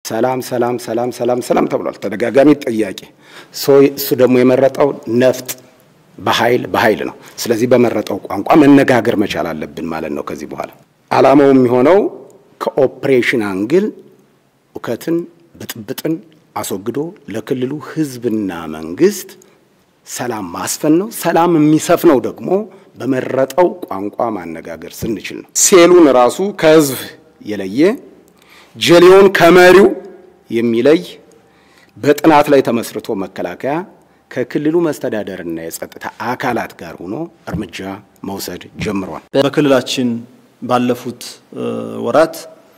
ሰላም ሰላም ሰላም ሰላም ሰላም ተብሏል። ተደጋጋሚ ጥያቄ። እሱ ደግሞ የመረጠው ነፍጥ በኃይል በኃይል ነው። ስለዚህ በመረጠው ቋንቋ መነጋገር መቻል አለብን ማለት ነው። ከዚህ በኋላ ዓላማው የሚሆነው ከኦፕሬሽን አንግል እውከትን፣ ብጥብጥን አስወግዶ ለክልሉ ሕዝብና መንግስት ሰላም ማስፈን ነው። ሰላም የሚሰፍነው ደግሞ በመረጠው ቋንቋ ማነጋገር ስንችል ነው። ሴሉን ራሱ ከህዝብ የለየ ጀሌውን ከመሪው የሚለይ በጥናት ላይ ተመስርቶ መከላከያ ከክልሉ መስተዳደርና የጸጥታ አካላት ጋር ሆኖ እርምጃ መውሰድ ጀምሯል። በክልላችን ባለፉት ወራት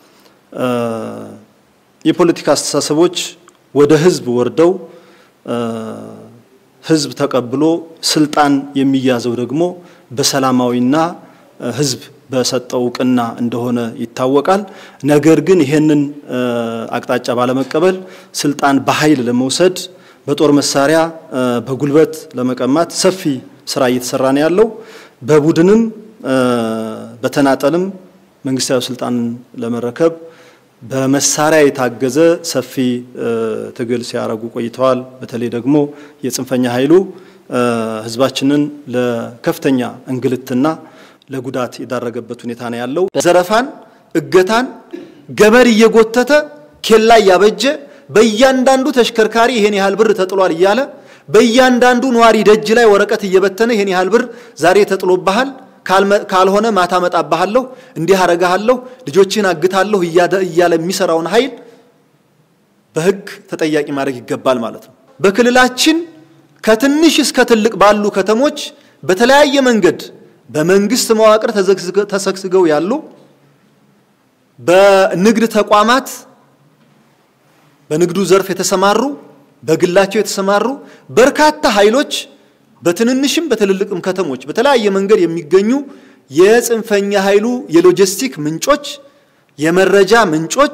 የፖለቲካ አስተሳሰቦች ወደ ህዝብ ወርደው ህዝብ ተቀብሎ ስልጣን የሚያዘው ደግሞ በሰላማዊና ህዝብ በሰጠው እውቅና እንደሆነ ይታወቃል። ነገር ግን ይሄንን አቅጣጫ ባለመቀበል ስልጣን በኃይል ለመውሰድ በጦር መሳሪያ በጉልበት ለመቀማት ሰፊ ስራ እየተሰራ ነው ያለው። በቡድንም በተናጠልም መንግስታዊ ስልጣንን ለመረከብ በመሳሪያ የታገዘ ሰፊ ትግል ሲያደርጉ ቆይተዋል። በተለይ ደግሞ የጽንፈኛ ኃይሉ ህዝባችንን ለከፍተኛ እንግልትና ለጉዳት የዳረገበት ሁኔታ ነው ያለው። ዘረፋን፣ እገታን ገመድ እየጎተተ ኬላ እያበጀ በእያንዳንዱ ተሽከርካሪ ይሄን ያህል ብር ተጥሏል እያለ በእያንዳንዱ ነዋሪ ደጅ ላይ ወረቀት እየበተነ ይሄን ያህል ብር ዛሬ ተጥሎብሃል፣ ካልሆነ ማታ መጣብሃለሁ፣ እንዲህ አረጋሃለሁ፣ ልጆችን አግታለሁ እያለ የሚሰራውን ኃይል በህግ ተጠያቂ ማድረግ ይገባል ማለት ነው። በክልላችን ከትንሽ እስከ ትልቅ ባሉ ከተሞች በተለያየ መንገድ በመንግስት መዋቅር ተሰግስገው ያሉ በንግድ ተቋማት በንግዱ ዘርፍ የተሰማሩ በግላቸው የተሰማሩ በርካታ ኃይሎች በትንንሽም በትልልቅም ከተሞች በተለያየ መንገድ የሚገኙ የጽንፈኛ ኃይሉ የሎጂስቲክ ምንጮች፣ የመረጃ ምንጮች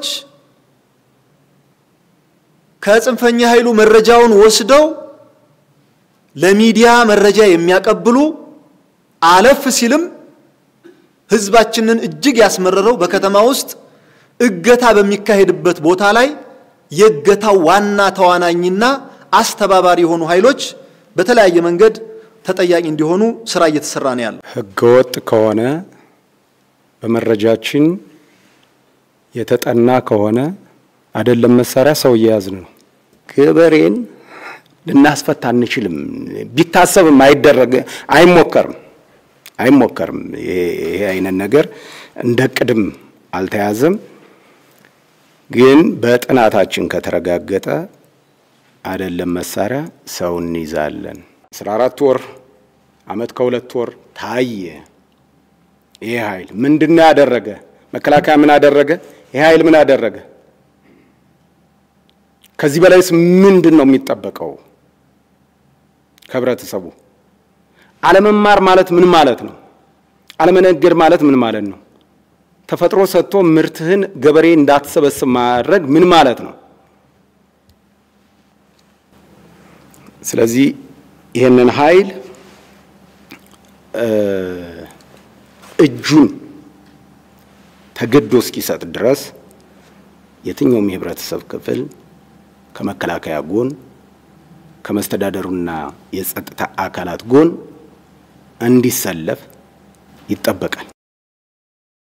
ከጽንፈኛ ኃይሉ መረጃውን ወስደው ለሚዲያ መረጃ የሚያቀብሉ አለፍ ሲልም ህዝባችንን እጅግ ያስመረረው በከተማ ውስጥ እገታ በሚካሄድበት ቦታ ላይ የእገታው ዋና ተዋናኝና አስተባባሪ የሆኑ ኃይሎች በተለያየ መንገድ ተጠያቂ እንዲሆኑ ስራ እየተሰራ ነው ያለው። ህገወጥ ከሆነ በመረጃችን የተጠና ከሆነ አይደለም መሳሪያ ሰው እየያዝን ነው። ገበሬን ልናስፈታ አንችልም። ቢታሰብም አይደረግ አይሞከርም አይሞከርም። ይሄ አይነት ነገር እንደ ቅድም አልተያዘም። ግን በጥናታችን ከተረጋገጠ አይደለም መሳሪያ ሰው እንይዛለን። አስራ አራት ወር አመት ከሁለት ወር ታየ። ይሄ ኃይል ምንድን ነው ያደረገ? መከላከያ ምን አደረገ? ይሄ ኃይል ምን አደረገ? ከዚህ በላይስ ምንድን ነው የሚጠበቀው ከህብረተሰቡ? አለመማር ማለት ምን ማለት ነው? አለመነገድ ማለት ምን ማለት ነው? ተፈጥሮ ሰጥቶ ምርትህን ገበሬ እንዳትሰበስብ ማድረግ ምን ማለት ነው? ስለዚህ ይህንን ኃይል እጁን ተገዶ እስኪሰጥ ድረስ የትኛውም የህብረተሰብ ክፍል ከመከላከያ ጎን ከመስተዳደሩና የጸጥታ አካላት ጎን እንዲሰለፍ ይጠበቃል።